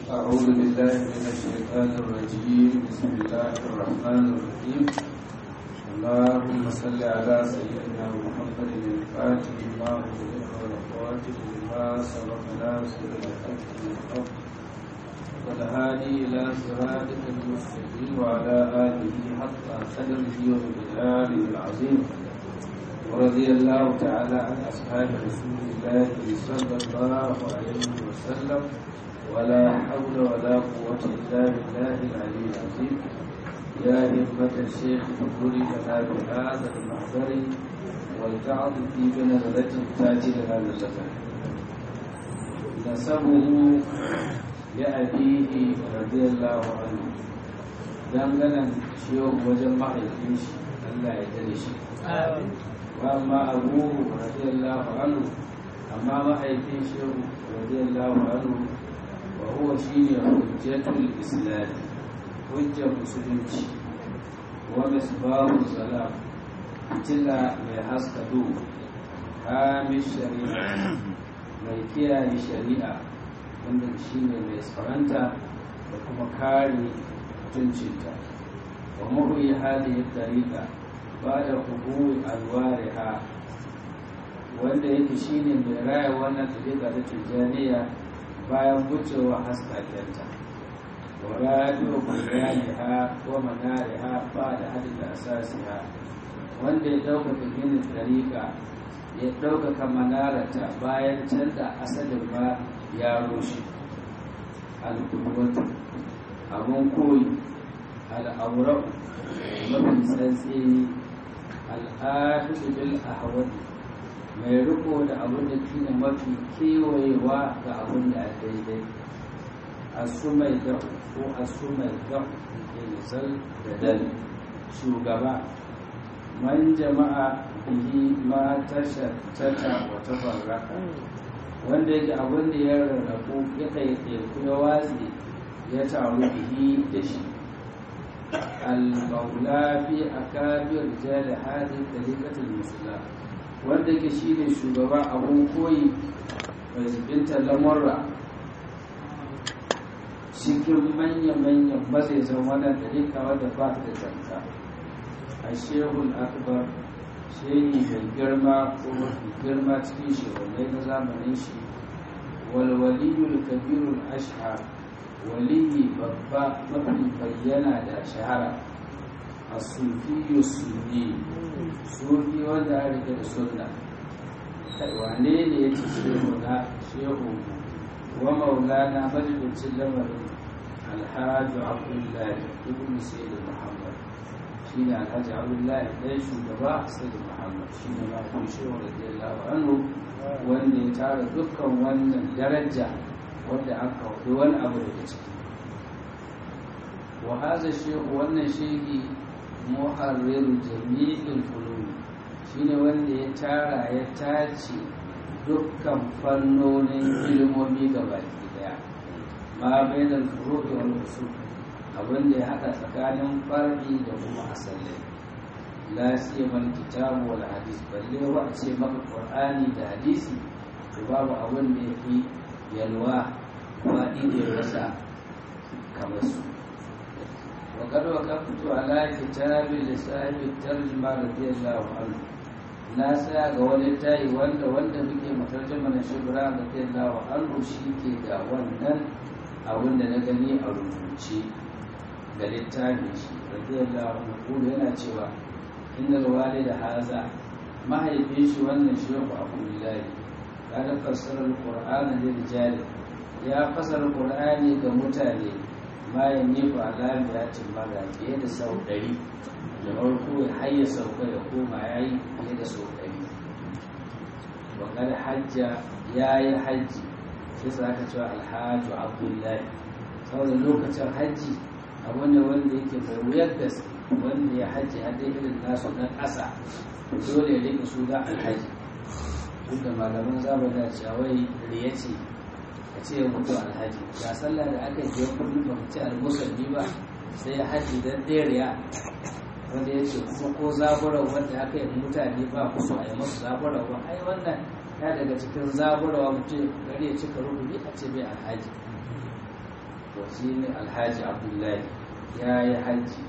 أعوذ بالله من الشيطان الرجيم بسم الله الرحمن الرحيم اللهم صل على سيدنا محمد الفاتح لما أغلق والخاتم لما سبق ناصر الحق بالحق والهادي إلى صراطك المستقيم وعلى آله حق قدره وبالآله العظيم ورضي الله تعالى عن أصحاب رسول الله صلى الله عليه وسلم ولا حول ولا قوة إلا بالله العلي العظيم يا همة الشيخ اذكري لنا بهذا المحضر والتعظ في بنظرة تأتي لنا للزمن نسبه لأبيه رضي الله عنه dangane ciwon wajen mahaifin shi Allah ya tare shi wa amma abu radiyallahu anhu amma mahaifin shi radiyallahu anhu wa huwa shine hujjatul islam hujjar musulunci wa misbahu salam fitila mai haska duhu hamish shari'a mai kiyaye shari'a wanda shine mai tsaranta da kuma kare mutuncinta wa mahuyi hali tariqa ba da hukumu alwariha wanda yake shine mai raya wannan tariqa da tijjaniya bayan wucewa haskakenta wa radio bayaniha wa manariha ba da hadin asasiha wanda ya ɗaukaka ginin tariqa ya ɗaukaka manarata bayan canza asalin ba ya rushe al'ummatu abun koyi al'aurau mafi tsantseni al'adu bil ahwadi mai riko da abin da shine mafi kewayewa ga abin da a daidai asu mai da ko asu mai da zal da dal shugaba man jama'a bihi ma tashattata wa tafarraka wanda yake abin da ya rarrabu ya kai ya watsi ya taru bihi da shi al-maula fi akabir rijal hadhihi tariqatul muslim wanda yake shine shugaba abun koyi mai zubinta lamurra cikin manya-manyan mazaizan wannan tariqa wanda ba ta da zanka a shehul akbar shehi mai girma ko mafi girma cikin shehunai na zamanin shi walwaliyul kabirul ashhar waliyi babba mafi bayyana da shahara a sufiyu sunni sufi wanda ya rike da sunna wane ne ya ce shehu na shehu wa maulana majalisun lamarin alhaji abdullahi ibn sayyid muhammad shi ne alhaji abdullahi ɗaya shugaba sayyid muhammad shi ne mafi shehu radiyallahu anhu wanda ya tara dukkan wannan daraja wanda an kawo wani abu daga ciki wa haza shehu wannan shehi muharriru jami'in fuluni shine wanda ya tara ya tace dukkan fannonin ilimomi ga baki daya ma bainal furu'i wal usul abin da ya hada tsakanin far'i da kuma asalai la siyamal kitabu wal hadis balle wa a ce maka qur'ani da hadisi to babu abin da yafi yalwa faɗi da rasa kamar su وقد وقفت على كتاب لصاحب الترجمة رضي الله عنه na tsaya ga wani tayi wanda wanda muke matarjama na shibra da ta lawa an shi ke da wannan abin da na gani a rubuce ga littafin shi radiyallahu anhu yana cewa innal walida haza mahaifin shi wannan shehu abdullahi kada fassara alqur'ana lil rijali ya fassara qur'ani ga mutane bayan ne ba alami ya ce mara fiye da sau ɗari da farko ya hayya sauka ya koma ya yi fiye da sau ɗari wakar hajja ya yi hajji sai sa aka cewa alhaju abdullahi saboda lokacin hajji abu ne wanda yake mai wuyar gaske wanda ya hajji a dai irin nasu na ƙasa dole ya rika su da alhaji duk da malaman zamani cewa wai riya ce a ce mutu alhaji ga sallah da aka yi kullum ba ci almusalli ba sai ya haji dan ɗeriya wanda ya ce kuma ko zaburar wanda aka yi mutane ba ku so a yi masu zaburar ba ai wannan ya daga cikin zaburarwa mutum gari ya cika rukuni a ce mai alhaji to shi ne alhaji abdullahi ya yi hajji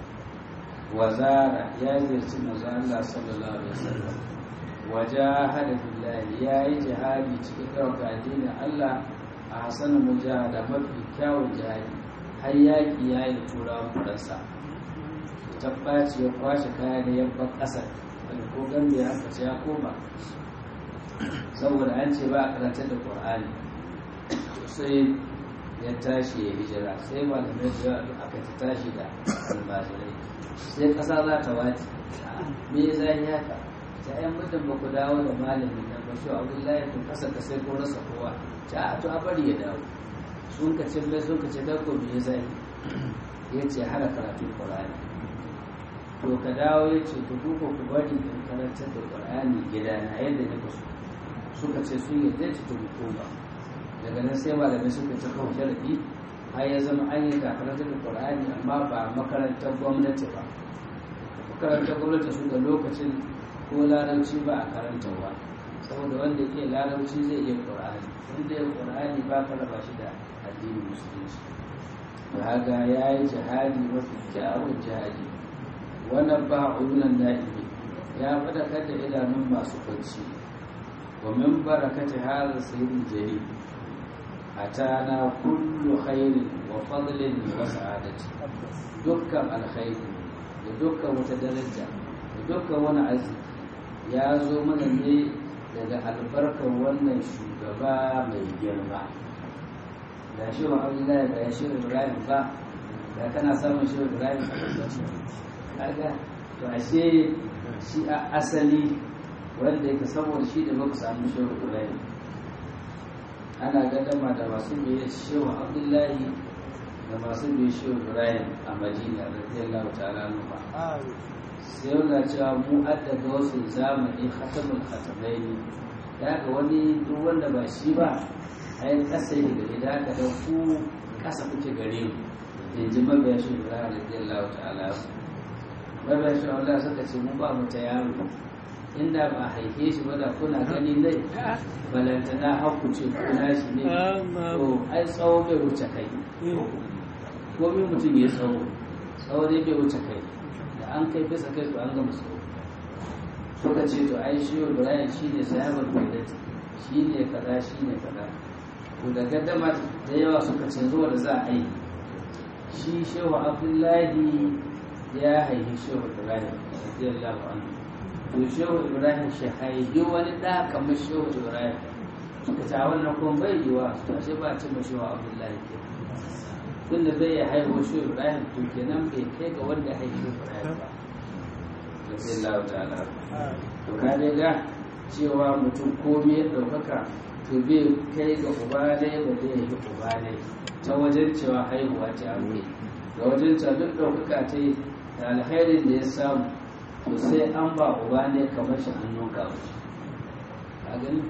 wazara ya zirci mazu Allah sallallahu alaihi wasallam wajahada billahi ya yi jihadi cikin ɗauka addinin Allah a hasanin mujahada mafi kyawun jihadi har yaƙi ya yi turawan faransa tabbaci ya kwashe kaya da yabban ƙasar wanda ko gambe aka ce ya koma saboda an ce ba a karantar da ƙwar'ani sai ya tashi ya hijira sai malamai da yawa aka ta tashi da almajirai sai ƙasa za ta wace me ya zai haka ta yan mutum ba ku dawo da malamin nan ba shi abdullahi kun kasa ka sai ko rasa kowa ta a to a bari ya dawo sun ka ce mai sun ka ce ko me ya zai ya ce hana karatun ƙwar'ani to ka dawo ya ce ku duka ku bari in karantar da ƙwar'ani gida na yadda na kaso suka ce sun yadda ci ta hukuma daga nan sai malamai suka ci kawo sharaɗi har ya zama an yi karantar da ƙwar'ani amma ba makarantar gwamnati ba makarantar gwamnati su da lokacin ko larabci ba a karantarwa saboda wanda ke larabci zai iya ƙwar'ani wanda ya ƙwar'ani ba ka raba shi da addinin musulunci da haka ya yi jihadi mafi kyawun jihadi wannan ba ulunan na'imi ya faɗakar da idanun masu kwanci wa min barakati hadha sayyidul jalil atana kullu khairin wa fadlin wa sa'adati dukkan alkhairi da dukkan wata daraja da dukkan wani arziki ya zo mana ne daga albarkar wannan shugaba mai girma da shi wa abdullahi da ya shi ibrahim ba da kana samun shi ibrahim kaga to ashe shi a asali wanda yake saboda shi da baka samu shehu ibrahim ana gadama da masu biye shehu abdullahi da masu biye shehu ibrahim a madina radiyallahu ta'ala nufa sai yana cewa mu addaga wasu zamani khatamul khatamaini da ga wani duk wanda ba shi ba ai kasa yi gari da aka da ku kasa kuke gare mu yanzu mabiya shehu ibrahim radiyallahu ta'ala mabiya shehu Allah suka ce mu ba mu ta yaro inda ba haife shi ba da kuna gani nai balantana haku ce kuna shi ne to ai tsawo bai wuce kai komi mutum ya tsawo tsawo dai bai wuce kai da an kai bisa kai to an gama tsawo suka ce to ai shi ibrahim shi ne sahabar baidati shi ne kaza shi ne kaza to da gaddama da yawa suka ce zuwa da za a yi shi shehu abdullahi ya haifi shehu ibrahim radiyallahu anhu to shehu ibrahim shi haifi wani ɗa kamar shehu ibrahim suka ta wannan kuma bai yi wa to ashe ba ce mashi wa abdullahi ke tun da bai ya haihu shehu ibrahim to kenan bai kai ga wanda ya haifi ibrahim ba radiyallahu ta'ala to ka dai ga cewa mutum komai ya ɗaukaka to bai kai ga uba ne ba zai yi uba ne ta wajen cewa haihuwa ta aure da wajen cewa duk ɗaukaka ta yi da alkhairin da ya samu to sai an ba uba ne kamar shi hannun kawo a gani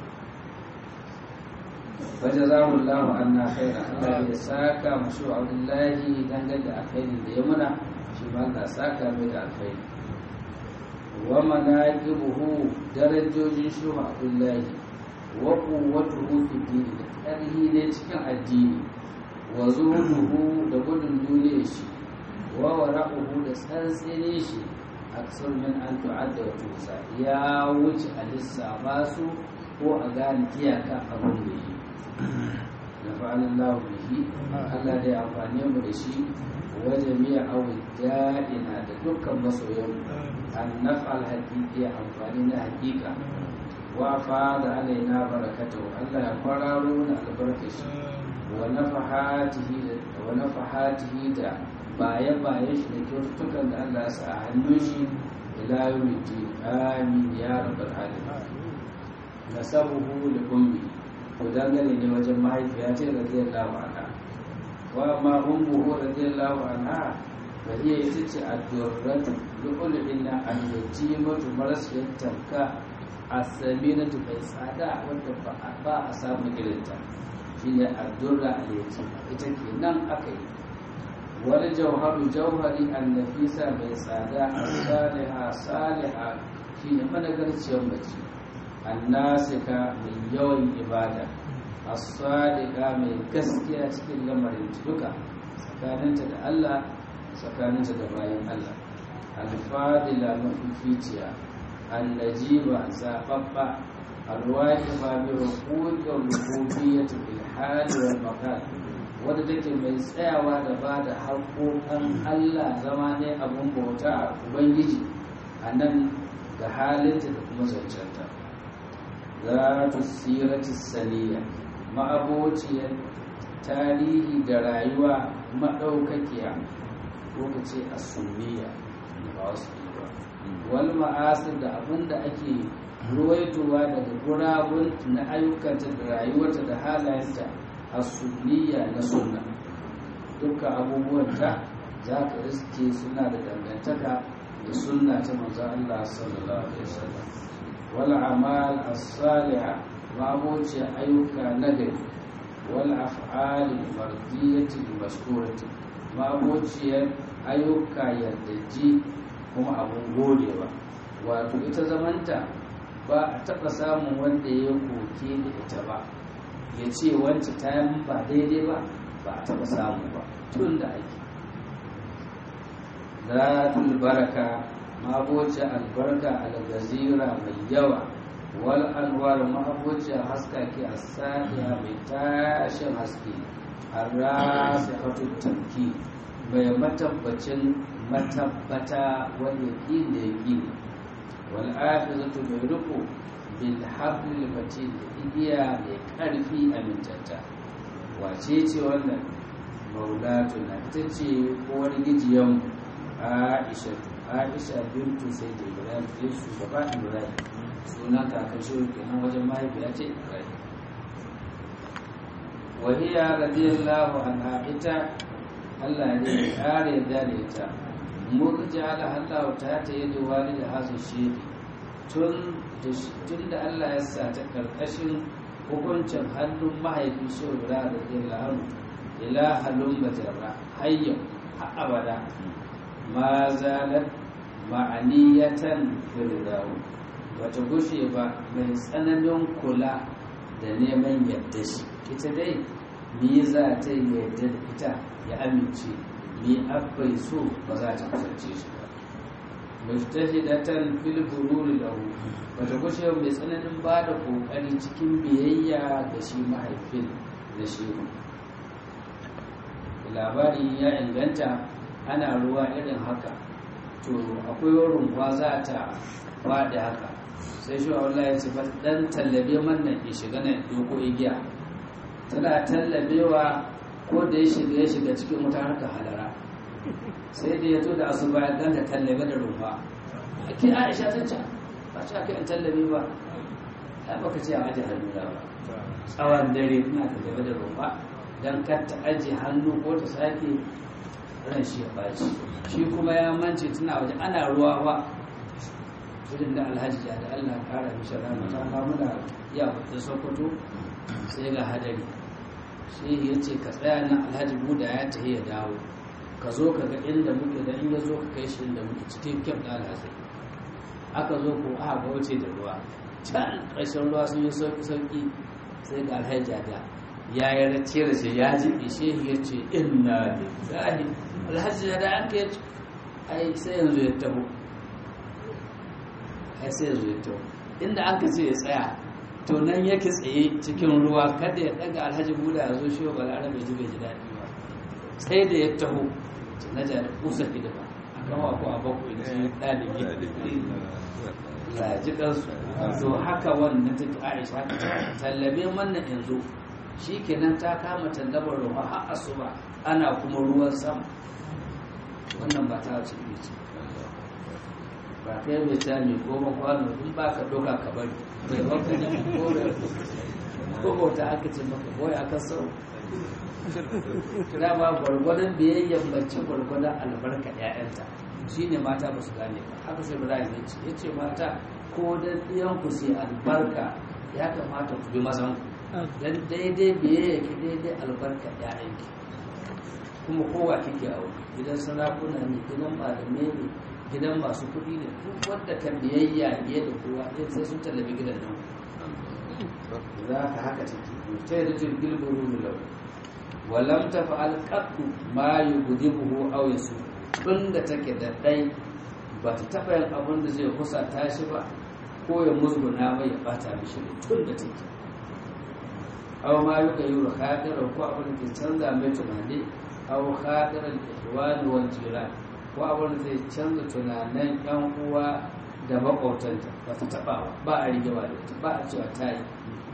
wajen zamun lahu an na khaira Allah ya saka mashi wa abdullahi dangane da alkhairin da ya muna shi ma Allah saka mai da alkhairi wa manaqibuhu darajojin shi wa abdullahi wa quwwatuhu fi dini da ƙarhi ne cikin addini wa zuhuduhu da gudun duniyar shi wa wara'uhu da tsantsene shi aksar min an tu'adda wa tusa ya wuce a lissafa su ko a gane iyaka abin da yi na fa'alin lahu bihi Allah da ya amfani mu da shi wa jami'a awi da'ina da dukkan masoyan an naf'al haqiqi amfani na haqiqa wa fada alaina barakatuhu Allah ya kwararo na albarkashi wa nafahatihi wa nafahatihi da baye-baye shi da kyaututtukan da Allah sa a hannun shi ila yawmiti amin ya rabbal alamin nasabuhu li ummi ko dangane ne wajen mahaifiya ce radiyallahu anha wa ma ummuhu radiyallahu anha fa hiya ita ce ad-durratu lu'ulina al-yatimatu marasiyat tamka as-saminatu bai tsada wanda ba a samu irinta shine ad-durra al-yatima ita kenan aka yi wani jauharu jauhari annafisa mai tsada a saliha saliha shi ne managarciyar mace annasika mai yawan ibada as-sadiqa mai gaskiya cikin lamarin duka tsakaninta da Allah tsakaninta da bayan Allah al-fadila mafificiya al-najiba zababba al-waqifa bi huquqil rububiyyati bil hali wal maqal wadda take mai tsayawa da ba da haƙoƙan Allah zama ne abun bauta a Ubangiji a nan ga halinta da kuma zancenta za ta sirati saniya ma'abociyar tarihi da rayuwa maɗaukakiya ko ka ce a sunniya ba wasu ba wal ma'asir da abin da ake ruwaitowa daga gurabun na ayyukanta da rayuwarta da halayenta a sunniya na sunna dukkan abubuwanta za ka iske suna da dangantaka da sunna ta manzo Allah sallallahu alaihi wasallam wal amal as-salihah ma'aboci ayyuka nagari wal af'al mardiyati mashkurati ma'aboci ayyuka yardaji kuma abun godewa wato ita zamanta ba a taɓa samun wanda ya koke da ita ba ya ce wancan ta yi ba daidai ba ba a taɓa samu ba tun da ake zatul baraka maboci albarka algazira mai yawa wal anwar maboci haskake a sadiya mai tashin haske arrasi hatu tamki mai matabbacin matabbata wani yaƙi da yaƙi wal afizatu mai riko bil hablil matin da igiya mai ƙarfi amintatta wace ce wannan maulatuna ita ce uwar gijiyan aisha aisha bintu sai da ibrahim ɗin shugaba ibrahim sunan kakan shi kenan wajen mahaifiya ce ibrahim wahiya radiyallahu anha ita Allah ne ya kare da ita murja ala Allah ta ta yi da walida hasu shi tun da Allah ya sa ta karkashin hukuncin hannun mahaifin shugaba da zai ila halun majarra hayyau har abada ma zalar ma'aniyatan firdawo wata gushe ba mai tsananin kula da neman yadda shi ita dai ni za ta yi yadda da ita ya amince ni abbai so ba za ta kasance shi ba mujtahidatan fil bururi lahu wata gushe mai tsananin ba da kokari cikin biyayya da shi mahaifin da shi labari ya inganta ana ruwa irin haka to akwai rumfa za ta faɗi haka sai shi Allah ya ce ba dan tallabe mannan ya shiga nan doko igiya tana tallabewa ko da ya shiga ya shiga cikin wuta harka halara sai da ya to da asuba ya ganta tallabe da rumfa ake Aisha ta ce ba ta kai an tallabe ba ai baka ce a aje hannu ba tsawon dare ina tallabe da rumfa dan kar ta aje hannu ko ta sake ran shi ya baci shi kuma ya mance tana waje ana ruwa ba irin da alhaji ya da allah kara mishi rama ta muna ya da sokoto sai ga hadari sai ya ce ka tsaya nan alhaji buda ya tafi ya dawo ka zo ka ga inda muke da in ya zo ka kai shi inda muke cikin kyam da alhaji aka zo ko aka ga wuce da ruwa can ƙarshen ruwa sun yi sauki sauki sai ga alhaji da ya yi race da shi ya ji ishe ya ce inna lillahi alhaji da an kai ai sai yanzu ya taho ai sai yanzu ya taho inda an ka ce ya tsaya to nan yake tsaye cikin ruwa kada ya daga alhaji buda ya zo shi wa balara bai ji bai ji daɗi ba sai da ya taho na jari kusa hidima a kama ko a bakwai da shi ɗalibi laji ɗansu to haka wannan take aisha tallabe manna yanzu shi kenan ta kama tallabar ruwa har asuba ana kuma ruwan sama wannan ba ta ce ce ba kai mai tami ko makwano in ba ka doka ka bari bai baka ne ko da ko bauta aka ce maka boye aka sau kira ba gwargwadon biyayyar mace gwargwadon albarka ƴaƴanta shi ne mata ba su gane ba haka sai ibrahim ya ce ya ce mata ko da ɗiyanku sai albarka ya kamata ku bi mazan ku dan daidai biyayya ki daidai albarka ƴaƴanki kuma kowa kike a wuri gidan sarakuna ne gidan malamai ne gidan masu kuɗi ne duk wanda ka biyayya biye da kowa ɗaya sai sun tallafi gidan nan za ka haka take ta yi rajin bilburu da lau walam ta fa'al ƙaɗu ma yi guji buhu auye su tun da take da ɗai ba ta taɓa yin abin da zai kusa tashi ba ko ya musguna mai ya ɓata mishi tun da take aw ma yuka yuru khadiran ko abin da ke canza mai tunani aw khadiran ihwani wal jiran ko abin da zai canza tunanin yan uwa da makwabtanta ba ta taba ba a rigewa da ita ba a cewa ta yi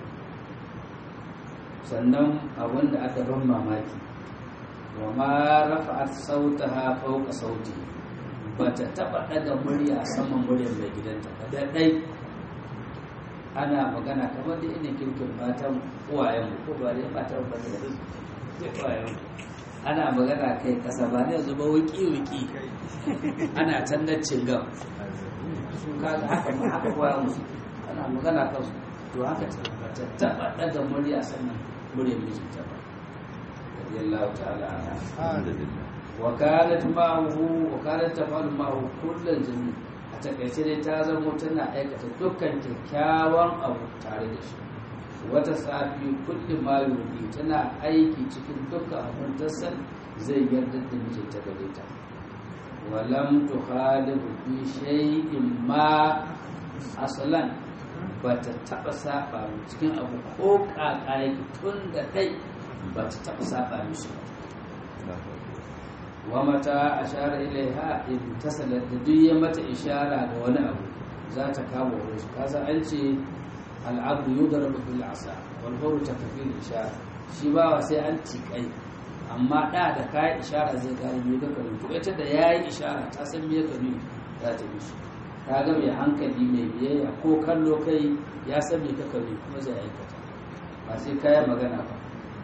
sannan abin da aka ban mamaki wa ma rafa'at sautaha fawqa sauti ba ta taba daga murya saman muryar mai gidanta ba da dai ana magana kamar da ina kirkin matan uwayen ko ba dai matan ba da uwayen ana magana kai kasa ba ne zuba wiki wiki ana tannacin gam su kaga haka ma haka koya musu ana magana kansu to haka ta taba daga murya sannan muryar mijinta ba radiyallahu ta'ala anha wa kanat ma'ahu wa kanat tafalu ma'ahu kullal jami' a takaice dai ta zama tana aikata dukkan kyakkyawan abu tare da shi wata safi kulli ma yurdi tana aiki cikin dukkan abin da san zai yarda da mijinta gare ta walam tukhalifu fi shay'in ma aslan ba ta taba saba cikin abu ko kaka yake tun da kai ba ta taba saba mishi ba wa mata ashara ilaiha in tasalat da duk ya mata ishara da wani abu za ta kama wani shi kasa an ce al'abdu yudrabu bil asa wal huru takfil ishara shi ba sai an tikai amma da da kai ishara zai gane me ka karu to ita da yayi ishara ta san me ka nuni za ta bi shi ta ga mai hankali mai biyayya ko kallo kai ya san me ka karu kuma zai aikata ba sai kayan magana ba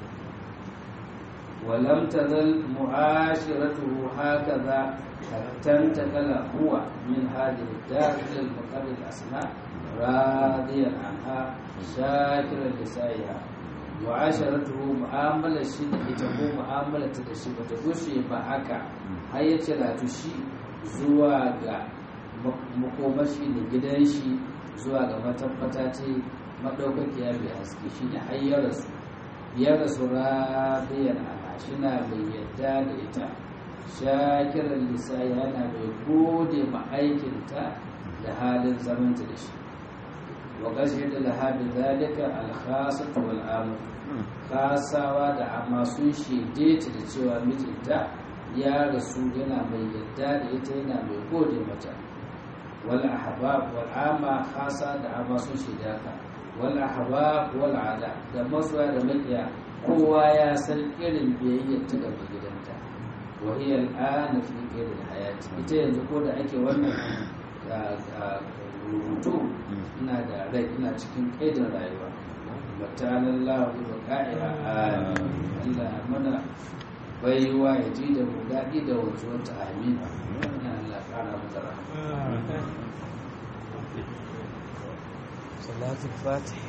ولم تزل معاشرته هكذا تنتقل هو من هذه الدار الى المقر الاسماء راضيا عنها شاكرا لسائها معاشرته معاملة شيء ita معاملة da shi bata gushe ba haka har ya cira shi zuwa ga makomashi da gidan shi zuwa ga matabbata ce madaukakiya mai haske shi ne har ya rasu ya rasu radiyan anha shina mai yadda da ita shakiran lisa yana mai gode ma aikinta da halin zamanta da shi wa gashi da lahabi zalika alkhasatu wal amr kasawa da amma sun shaide ta da cewa mijinta ya rasu yana mai yadda da ita yana mai gode mata wal ahbab wal amma khasa da amma sun shaida ka wal ahbab wal ada da masoya da makiya kowa ya san irin biyayyar ta gaba gidanta wahiyar ana fi irin hayati ita yanzu ko da ake wannan rubutu ina da rai ina cikin kaidin rayuwa matanan lahu da ka'ira Allah mana baiwa ya ji da mu daɗi da wanzuwar ta amin ina Allah ƙara mata rahama salatul fatih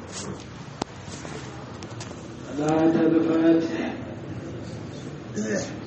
صلاة الفاتح